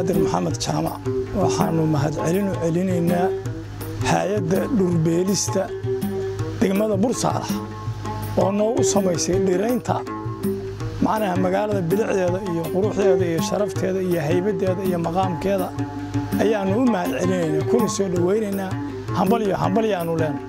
cabdiqaadir maxamed jaamac waxaannu mahadcelin u celinaynaa hay-adda dhurbeelista degmada bursaalax oo noogu samaysay dhiraynta macnaha magaalada bilicdeeda iyo quruxdeeda iyo sharafteeda iyo haybaddeeda iyo maqaamkeeda ayaannu u mahad celinaynaa kuna soo dhowaynaynaa hambalyo hambalyaannu leenahay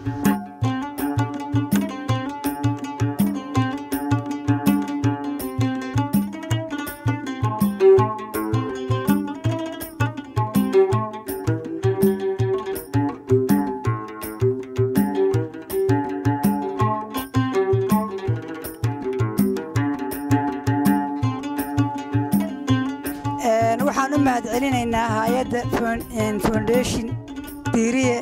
waxaan u mahad celinaynaa hay-adda foundation diiriye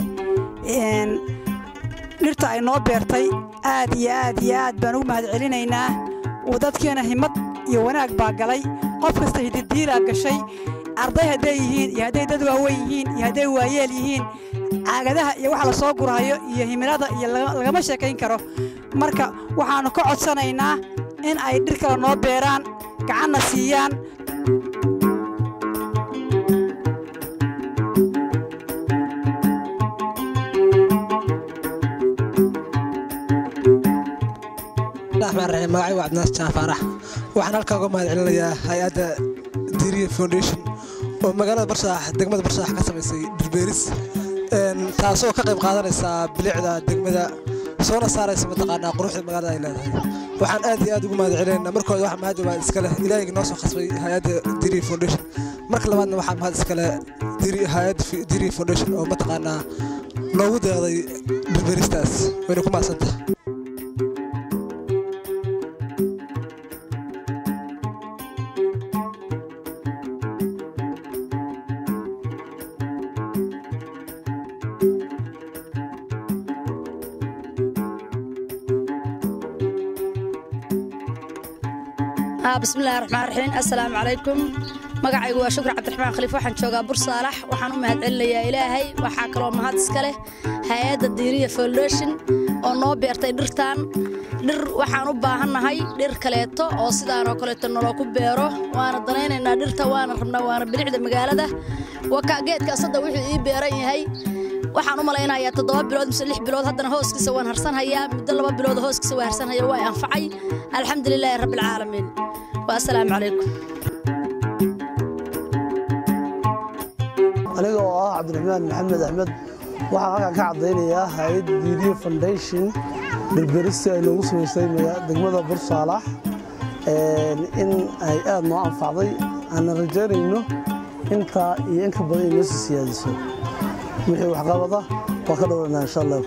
dhirta ay noo beertay aad iyo aad iyo aad baan ugu mahad celinaynaa uu dadkiina himad iyo wanaag baa galay qof kasta hididiilaa gashay arday hadday yihiin iyo hadday dad waaweyn yihiin iyo hadday waayeel yihiin caagadaha iyo waxa la soo gurhayo iyo himilada iyo lagama sheekayn karo marka waxaannu ka codsanaynaa in ay dhir kale noo beeraan gacanna siiyaan magacay waa cabdinaas jaafaarax waxaan halkaa uga mahad celinayaa hay-adda diriya foundation oo magaalada barsaax degmada barsaax ka samaysay dhirbeeris taasoo ka qayb qaadanaysa bilicda degmada soona saaraysa mataqaanaa quruxda magaalada ay leedahay waxaan aad iyo aad ugu mahad celinaynaa markooda waxa mahad waa iska leh ilaahayga noo soo khasbay hay-adda diriya foundation marka labaadna waxaa mahad iska leh hay-adda diriya foundation oo mataqaanaa noogu deeqday dhirbeeristaas wayna ku mahadsantahay bismillahi raxmaan raxiim assalaamu calaykum magacaygu waa shukri cabdiraxmaan khaliif waxaan joogaa bursaalax waxaan u mahad celinayaa ilaahay waxaa kaloo mahad iska leh hay-adda diiriya foundation oo noo beertay dhirtaan dhir waxaan u baahannahay dhir kaleeto oo sidaanoo kaleeto naloo ku beero waana danaynaynaa dhirta waana rabnaa waana bilicda magaalada wakaa geedkaas hadda wuxuu ii beeran yahay waxaan u malaynayaa toddoba bilood mise lix bilood haddana hooskiisa waan harsanhayaa muddo laba bilood hooskiisa waa harsanhaya waa anfacay alxamdulilaahi rabbilcaalamiin والسلام عليكم aniga oo ah cabdiraxmaan maxamed axmed waxaan halkan ka caddaynayaa hay-ad diiriyo foundation dhirberista ay noogu samaysay degmada bursaalax in ay aad noo anfacday aanan rajaynayno intaa iyo inka badan inoo sii siyaadiso wixii waxqabada waa ka dhowranaa insha allah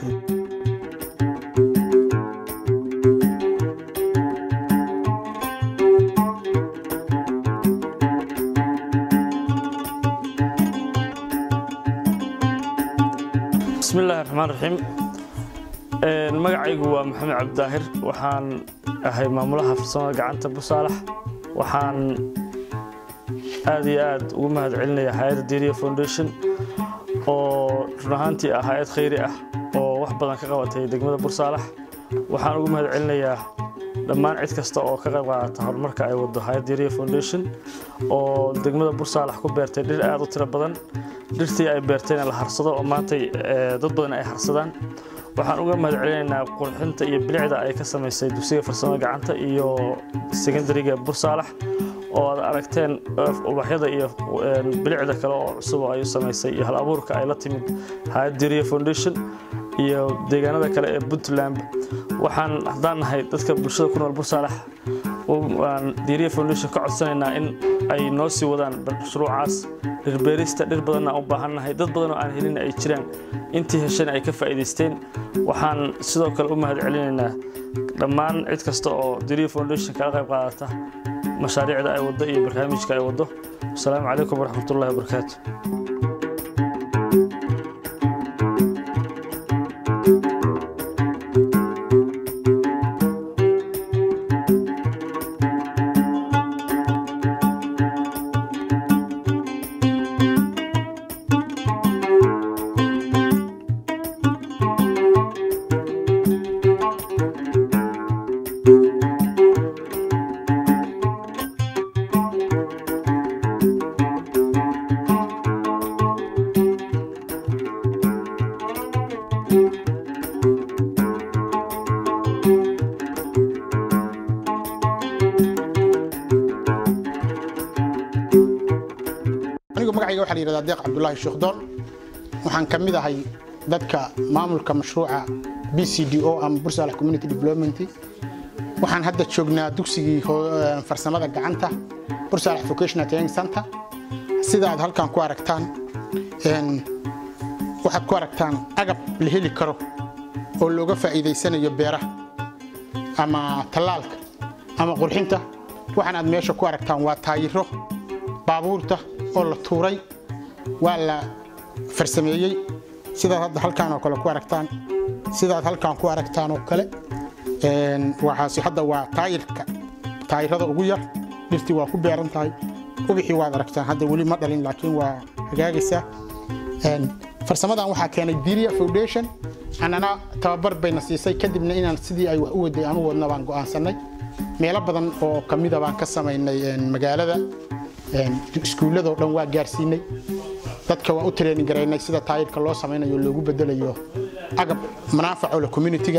bismillahi raxmaan raxiim magacaygu waa maxamed cabdidaahir waxaan ahay maamulaha farsamada gacanta busaalax waxaan aad iyo aad ugu mahad celinayaa hay-adda diriya foundation oo run ahaantii ah hay-ad khayri ah oo wax badan ka qabatay degmada bursaalax waxaan ugu mahad celinayaa dhammaan cid kasta oo ka qayb qaadata horumarka ay wado hay-ad diriya foundation oo degmada bursaalax ku beertay dhir aad u tiro badan dhirtii ay beertayna la harsado oo maantay dad badan ay harsadaan waxaan uga mahad celinaynaa qurxinta iyo bilicda ay ka samaysay dugsiga farsamada gacanta iyo secondariga bursaalax oo aad aragteen ubaxyada iyo bilicda kale oo cusub oo ay u samaysay iyo hal abuurka ay la timid hay-ad diriya foundation iyo deegaanada kale ee puntland waxaan haddaan nahay dadka bulshada ku nool bursaalax waan diriya foundation ka codsanaynaa in ay noo sii wadaan mashruucaas dhirbeerista dhir badanna u baahannahay dad badan oo aan helin ay jiraan intii heshana ay ka faa'iidaysteen waxaan sidoo kale u mahad celinaynaa dhammaan cid kasta oo diriya foundation kala qayb qaadata mashaariicda ay waddo iyo barnaamijka ay waddo asalaamu calaykum waraxmatullahi wabarakaatu waxaa la yidhahdaa deeq cabdulaahi sheekdoon waxaan ka mid ahay dadka maamulka mashruuca b c d o ama bursaalax community development waxaan hadda joognaa dugsigii farsamada gacanta bursaalax vocational training center sida aad halkan ku aragtaan waxaad ku aragtaan agab la heli karo oo looga faa'iidaysanayo beeraha ama tallaalka ama qurxinta waxaan aad meesha ku aragtaan waa taayiro baabuurta oo la tuuray waa la farsameeyey sidaad hadda halkaan oo kale ku aragtaan sidaad halkaan ku aragtaan oo kale waxaasi hadda waa taayirka taayirada ugu yar dhirtii waa ku beeran tahay ubixii waad aragtaan hadda weli ma dhalin laakiin waa hagaagaysaa farsamadan waxaa keenay diria foundation annana tababar bayna siisay kadibna inaan sidii ay wax u waday aan u wadna baan go'aansannay meelo badan oo ka mida baan ka samaynay magaalada iskuulladoo dhan waa gaarsiinay dadka waa u training garaynay sida taayirka loo samaynayo loogu bedelayo agab manaafaco le communitiga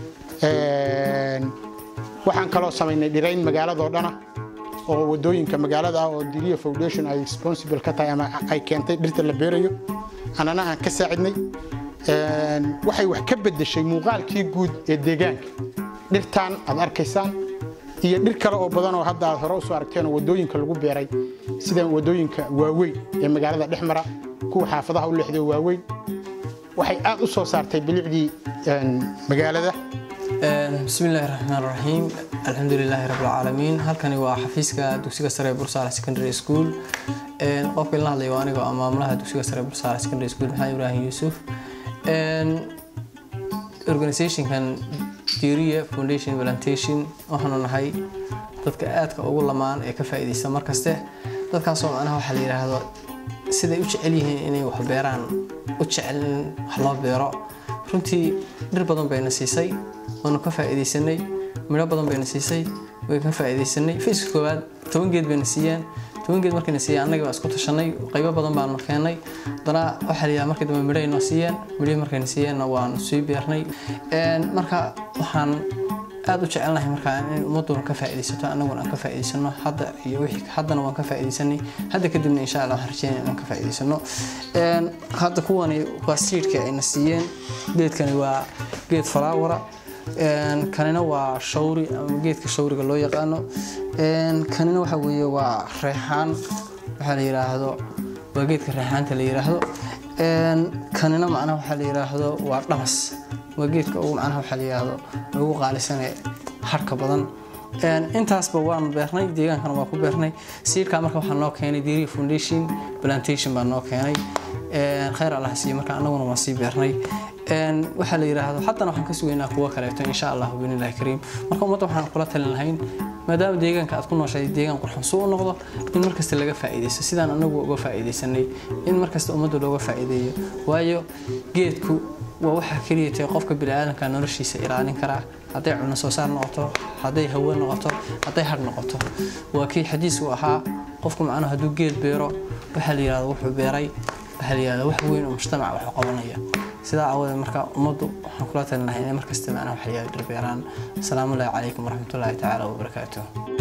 waxaan kaloo samaynay dhirayn magaaladoo dhana oo wadooyinka magaalada ah oo diria foundation ay responsible ka tahay ama ay keentay dhirta la beerayo annana aan ka saacidnay waxay wax ka beddeshay muuqaalkii guud ee deegaanka dhirtaan aad arkaysaan iyo dhir kale oo badan oo hadda aad hore usoo aragteen oo wadooyinka lagu beeray sida wadooyinka waaweyn ee magaalada dhex mara kuwa xaafadaha u leexday oo waaweyn waxay aad u soo saartay bilicdii magaalada bismi illaahi raxmaan raxiim alxamdu lilaahi rabbi alcaalamiin halkani waa xafiiska dugsiga sare ee bursaale secondary school qofka la hadlaya waa aniga oo maamulaha dugsiga sare ee bursaale secondary school maxamed ibraahim yuusuf organizationkan diria foundation plantation waxaanu nahay dadka aadka ugu lamaan ee ka faa'iidaysta markaste dadkaasoo macnaha waxaa la yidhaahdo siday u jecel yihiin inay wax beeraan u jecel in wax loo beero runtii dhir badan bayna siisay waanu ka faa'iidaysanay midho badan bayna siisay way ka faa'iidaysanay fiiska koowaad toban geed bayna siiyeen toban geed markayna siiyeen annaga baa isku tashanay qaybo badan baanu keenay haddana waxaa la yidhaha markii dambe midhay noo siiyeen midhihii markayna siiyeenna waanu sii beernay marka waxaan aad u jecelnahay markaa in ummaduna ka faa'iidaysato annaguna aan ka faa'iidaysano hadda iyo wixii haddana waan ka faa'iidaysanay hadda kadibna insha allah waxaan rajeynaya inaan ka faa'iidaysano hadda kuwani waa siidhka ayna siiyeen geedkani waa geed falaawara kanina waa shawri ama geedka shawriga loo yaqaano kanina waxa weeye waa reexaan waxaa la yidhaahdo waa geedka reexaanta la yidhaahdo kanina macnaha waxaa la yidhaahdo waa dhamas waa geedka ugu macnaha waxaa la yidhaahdo ugu qaalisane harka badan intaasba waanu beernay deegaankana waa ku beernay siidkaa marka waxaa noo keenay diria foundation plantation baa noo keenay khayr allah siiye marka annaguna waan sii beernay waxaa la yidhaahdo haddana waxaan ka sugaynaa kuwo kaleeto insha allah binillahi kariim marka ummadda waxaan kula talin lahayn maadaama deegaanka aad ku nooshahay deegaan qurxoon suu u noqdo in markasta laga faa'iidaysto sidaan anagu uga faa'iidaysanay in markasta ummadda looga faa'iideeyo waayo geedku waa waxaa keliya tahay qofka bini'aadanka noloshiisa ilaalin karaa hadday cuno soo saar noqoto hadday hawo noqoto hadday har noqoto waa kii xadiisku ahaa qofku macnaha hadduu geed beero waxaa la yidhahdo wuxuu beeray waxaa la yidhahdo wax weyn oo mujtamac wax qabanaya sidaa aawadeed marka ummaddu waxaan kula talin lahay inay markasta macnaha wax la yidhahdo dhirbeeraan asalaamu allaahi calaykum waraxmatullaahi tacaala wabarakaatuh